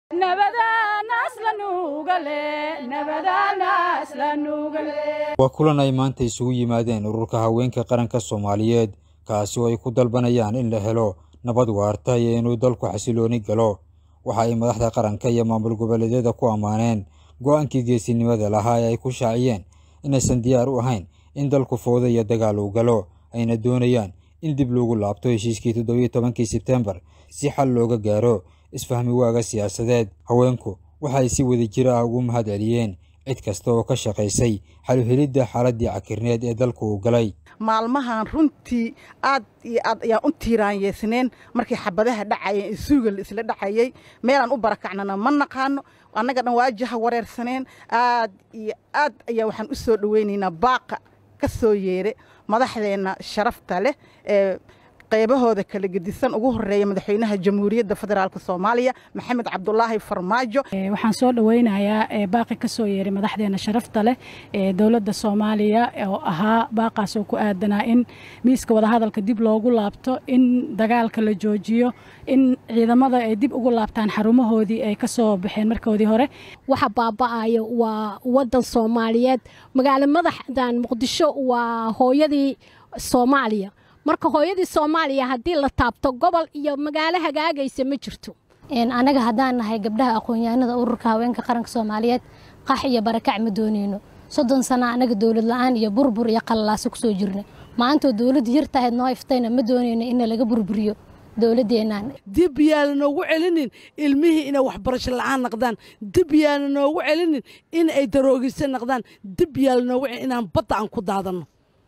waa kulan ay maanta isugu yimaadeen ururka haweenka qaranka soomaaliyeed kaasi oo ay ku dalbanayaan in la helo nabad waarta iyo inuu dalku xasilooni galo waxa ay madaxda qaranka iyo maamul goboleedyada ku ammaaneen go'aankii geesinimada lahaa ee ay ku shaaciyeen inaysan diyaar u ahayn in dalku fooda iyo dagaal uu galo ayna doonayaan in dib loogu laabto heshiiskii toddobiyo tobankii sebtembar si xal looga gaaro isfahmi waaga siyaasadeed haweenku waxa ay si wada jir ah ugu mahad celiyeen cid kasta oo ka shaqaysay xaluhelidda xaaladdii cakirneed ee dalku uu galay maalmahan runtii aad iyo aad ayaan u tiiraanyeysneen markii xabadaha dhacayeen isuuga la isla dhacayay meelaan u barakacnana ma naqaano annaga dhan waajaha wareersaneen aad iyo aad ayaa waxaan u soo dhoweynaynaa baaqa ka soo yeere madaxdeenna sharafta leh ee qaybahooda kala gedisan ugu horeeya madaxweynaha jamhuuriyadda federaalk soomaaliya maxamed cabdulaahi farmaajo waxaan soo dhoweynayaa baaqi ka soo yeeray madaxdeena sharafta leh ee dowladda soomaaliya oo ahaa baaqaas oo ku aadanaa in miiska wadahadalka dib loogu laabto in dagaalka la joojiyo in ciidamada ay dib ugu laabtaan xarumahoodii ay ka soo baxeen markoodii hore waxa baaba'ayo waa waddan soomaaliyeed magaalo madaxdan muqdisho waa hooyadii soomaaliya marka hooyadii soomaaliya haddii la taabto gobol iyo magaalo hagaagaysa ma jirto anaga haddaan nahay gabdhaha aqoon-yahanada ururka haweenka qaranka soomaaliyeed qax iyo barakac ma dooneyno soddon sana anaga dowlad la-aan iyo burbur iyo qalalaaso kusoo jirna maantoo dowladdu yartahayd noo iftayna ma dooneyno in laga burburiyo dowladeennan dib yaana noogu celinin ilmihii inay waxbarasho la-aan naqdaan dib yaana noogu celinin in ay daroogisa naqdaan dib yaala noogu celin inaan badda aan ku daadanno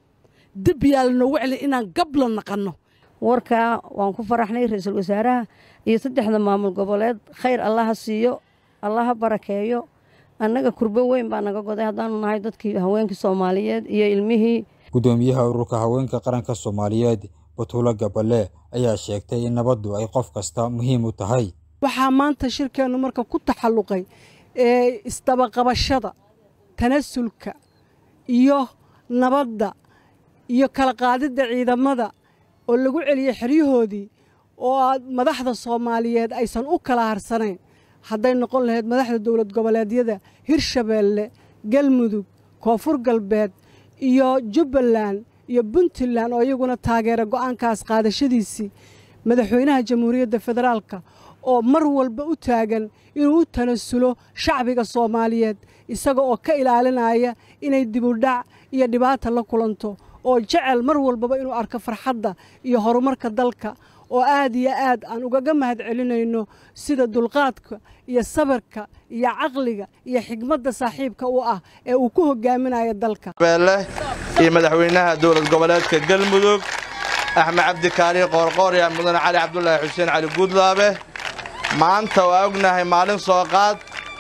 dib yaala noogu celin inaan gabla naqanno warkaa waan ku faraxnay ra-iisul wasaaraha iyo saddexda maamul goboleed khayr allaha siiyo allaha barakeeyo annaga kurbo weyn baa naga goday haddaanu nahay dadkii haweenkii soomaaliyeed iyo ilmihii guddoomiyaha ururka haweenka qaranka soomaaliyeed batuulo gaballe ayaa sheegtay in nabaddu ay qof kasta muhiim u tahay waxaa maanta shirkeennu marka ku taxalluqay ee isdabaqabashada tanasulka iyo nabadda iyo kala qaadidda ciidamada oo lagu celiyey xeryahoodii oo aad madaxda soomaaliyeed aysan u kala harsanayn hadday noqon lahayd madaxda dowlad goboleedyada hirshabeelle galmudug koonfur galbeed iyo jubbaland iyo puntland oo iyaguna taageera go'aankaas qaadashadiisii madaxweynaha jamhuuriyadda federaalka oo mar walba u taagan inuu u tanasulo shacbiga soomaaliyeed isaga oo ka ilaalinaya inay dibudhac iyo dhibaata la kulanto oo jecel mar walbaba inuu arko farxadda iyo horumarka dalka oo aad iyo aad aan ugaga mahad celinayno sida dulqaadka iyo sabirka iyo caqliga iyo xigmadda saaxiibka u ah ee uu ku hogaaminayo dalka beelle iyo madaxweynaha dowlad goboleedka galmudug axmed cabdikaari qoorqoor iyo mudane cali cabdulaahi xuseen cali guudlaabe maanta waa ognahay maalin soo qaad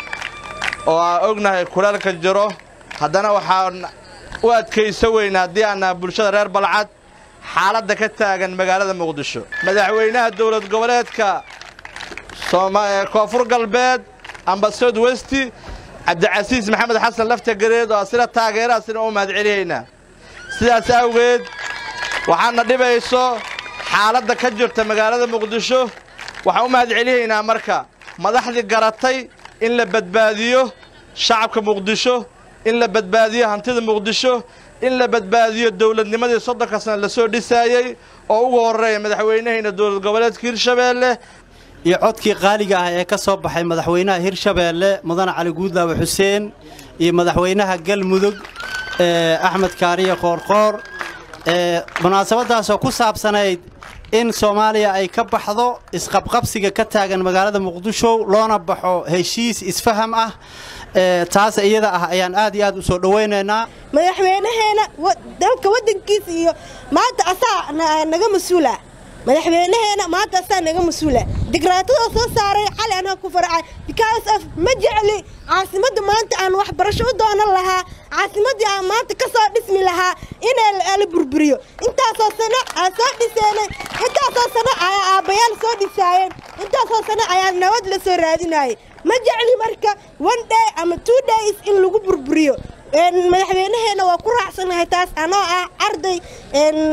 oo aan ognahay kulaalka jiro haddana waxaan u adkaysa weyna haddii aan nahay bulshada reer balcad xaaladda ka taagan magaalada muqdisho madaxweynaha dowlad goboleedka koonfur galbeed ambasad westi cabdicasiis maxamed xasan lafta gareed oo asina taageeraasina u mahad celiyaynaa sidaas awgeed waxaana dhibayso xaaladda ka jirta magaalada muqdisho waxaan u mahad celiyaynaa marka madaxdii garatay in la badbaadiyo shacabka muqdisho in la badbaadiyo hantida muqdisho in la badbaadiyo dowladnimadii soddonka sana la soo dhisaayey oo ugu horreeya madaxweynahayna dowlad goboleedka hirshabeelle iyo codkii qaaliga ah ee ka soo baxay madaxweynaha hirshabeelle mudane cali guudlaawe xuseen iyo madaxweynaha galmudug axmed kaariye qoorqoor munaasabaddaasoo ku saabsanayd in soomaaliya ay ka baxdo isqabqabsiga ka taagan magaalada muqdisho loona baxo heshiis isfaham ah taas iyada ah ayaan aad iyo aad u soo dhowaynaynaa madaxweynaheena dalka waddankiisa iyo maanta asaa naga mas-uula madaxweynaheena maanta asaa naga mas-uula dikraatadoo soo saaray cali anaa ku faracay because of ma jecli caasimadda maanta aan waxbarasho u doonan lahaa caasimaddii aan maanta ka soo dhismi lahaa inay la burburiyo intaasoo sano aan soo dhiseenay intaasoo sano ayaa aabbayaal soo dhisaayeen intaasoo sano ayaa nabad la soo raadinayay ma jecli marka one day ama two days in lagu burburiyo madaxweynaheena waa ku raacsanahay taas anoo ah arday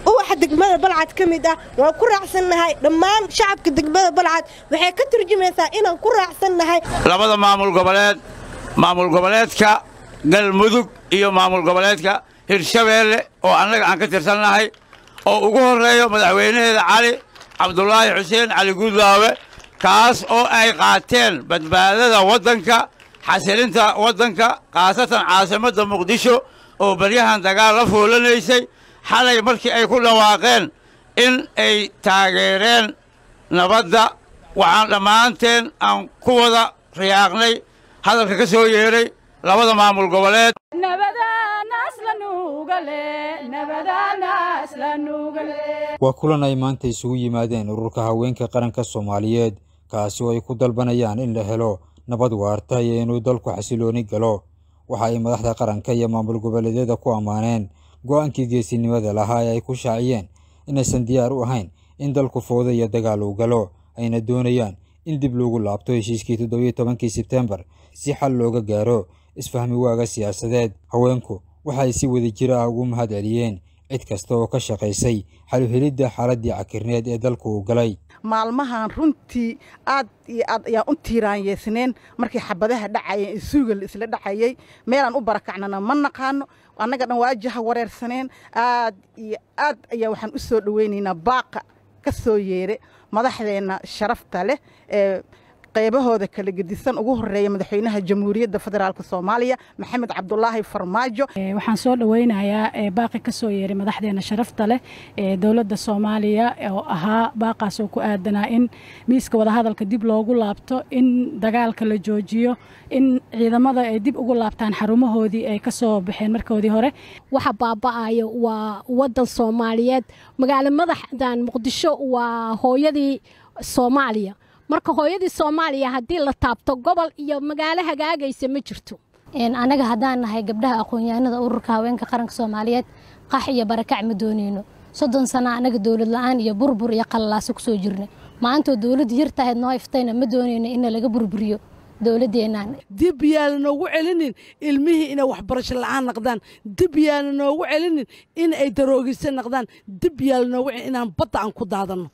uwaxa degmada balcad ka mid ah waan ku raacsannahay dhammaan shacabka degmada balcad waxay ka turjumaysaa inaan ku raacsannahay labada maamul goboleed maamul goboleedka galmudug iyo maamul goboleedka hirshabeelle oo annaga aan ka tirsannahay oo ugu horreeyo madaxweynaheeda cali cabdulaahi xuseen cali guudlaawe kaas oo ay qaateen badbaadada waddanka xasilinta waddanka khaasatan caasimadda muqdisho oo baryahan dagaal la foolanaysay xalay markii ay ku dhawaaqeen in ay taageereen nabadda waxaan dhammaanteen aan ku wada riyaaqnay hadalka ka soo yeedhay labada maamul goboleed waa kulan ay maanta isugu yimaadeen ururka haweenka qaranka soomaaliyeed kaasi oo ay ku dalbanayaan in la helo nabad waarta iyo inuu dalku xasilooni galo waxa ay madaxda qaranka iyo maamul goboleedyada ku ammaaneen go'aankii geesinimada lahaa ee ay ku shaaciyeen inaysan diyaar u ahayn in dalku fooda iyo dagaal uu galo ayna doonayaan in dib loogu laabto heshiiskii toddobiyo tobankii sebtembar si xal looga gaaro isfahmi waaga siyaasadeed haweenku waxa ay si wada jir ah ugu mahad celiyeen cid kasta oo ka shaqaysay xaluhelidda xaaladdii cakirneed ee dalku uu galay maalmahan runtii aad iyo aad ayaan u tiiraanyeysneen markii xabadaha dhacayeen isuuga isla dhacayay meelaan u barakacnana ma naqaano annaga dhan waajaha wareersaneen aad iyo aad ayaa waxaan u soo dhoweynaynaa baaqa ka soo yeere madaxdeenna sharafta leh ee qaybahooda kala gedisan ugu horeeya madaxweynaha jamhuuriyadda federaalk soomaaliya maxamed cabdulaahi farmaajo waxaan soo dhoweynayaa baaqi ka soo yeeray madaxdeena sharafta leh ee dowladda soomaaliya oo ahaa baaqaas oo ku aadanaa in miiska wadahadalka dib loogu laabto in dagaalka la joojiyo in ciidamada ay dib ugu laabtaan xarumahoodii ay ka soo baxeen markoodii hore waxa baaba'ayo waa wadan soomaaliyeed magaalo madaxdan muqdisho waa hooyadii soomaaliya marka hooyadii soomaaliya haddii la taabto gobol iyo magaalo hagaagaysa ma jirto anaga haddaan nahay gabdhaha aqoon-yahanada ururka haweenka qaranka soomaaliyeed qax iyo barakac ma dooneyno soddon sano anaga dowlad la-aan iyo burbur iyo qalalaaso kusoo jirna maantoo dowladdu yar tahayd noo iftayna ma dooneyno ina laga burburiyo dowladeennan dib yaana noogu celinin ilmihii inay waxbarasho la-aan naqdaan dib yaana noogu celinin in ay daroogisa naqdaan dib yaala noogu celin inaan badda aan ku daadanno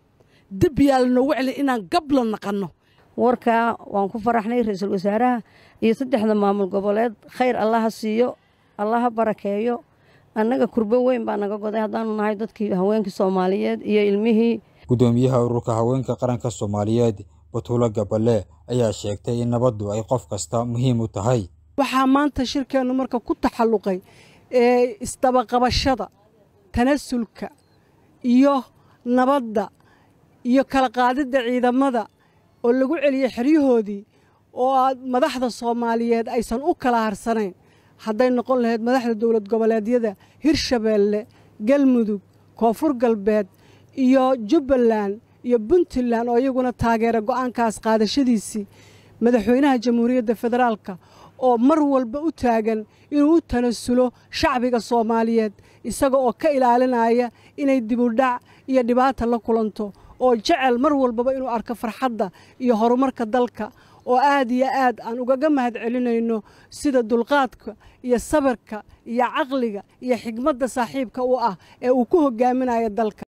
dib yaala noogu celin inaan gabla naqanno warkaa waan ku faraxnay ra-iisul wasaaraha iyo saddexda maamul goboleed khayr allaha siiyo allaha barakeeyo annaga kurbo weyn baa naga goday haddaanu nahay dadkii haweenkii soomaaliyeed iyo ilmihii guddoomiyaha ururka haweenka qaranka soomaaliyeed batuulo gaballe ayaa sheegtay in nabaddu ay qof kasta muhiim u tahay waxaa maanta shirkeennu marka ku taxalluqay ee isdabaqabashada tanasulka iyo nabadda iyo kala qaadidda ciidamada oo lagu celiyey xeryahoodii oo aad madaxda soomaaliyeed aysan u kala harsanayn hadday noqon lahayd madaxda dowlad goboleedyada hirshabeelle galmudug koonfur galbeed iyo jubbaland iyo puntland oo iyaguna taageera go'aankaas qaadashadiisii madaxweynaha jamhuuriyadda federaalka oo mar walba u taagan inuu u tanasulo shacbiga soomaaliyeed isaga oo ka ilaalinaya inay dibudhac iyo dhibaata la kulanto oo jecel mar walbaba inuu arko farxadda iyo horumarka dalka oo aad iyo aad aan ugaga mahad celinayno sida dulqaadka iyo sabirka iyo caqliga iyo xigmadda saaxiibka u ah ee uu ku hogaaminayo dalka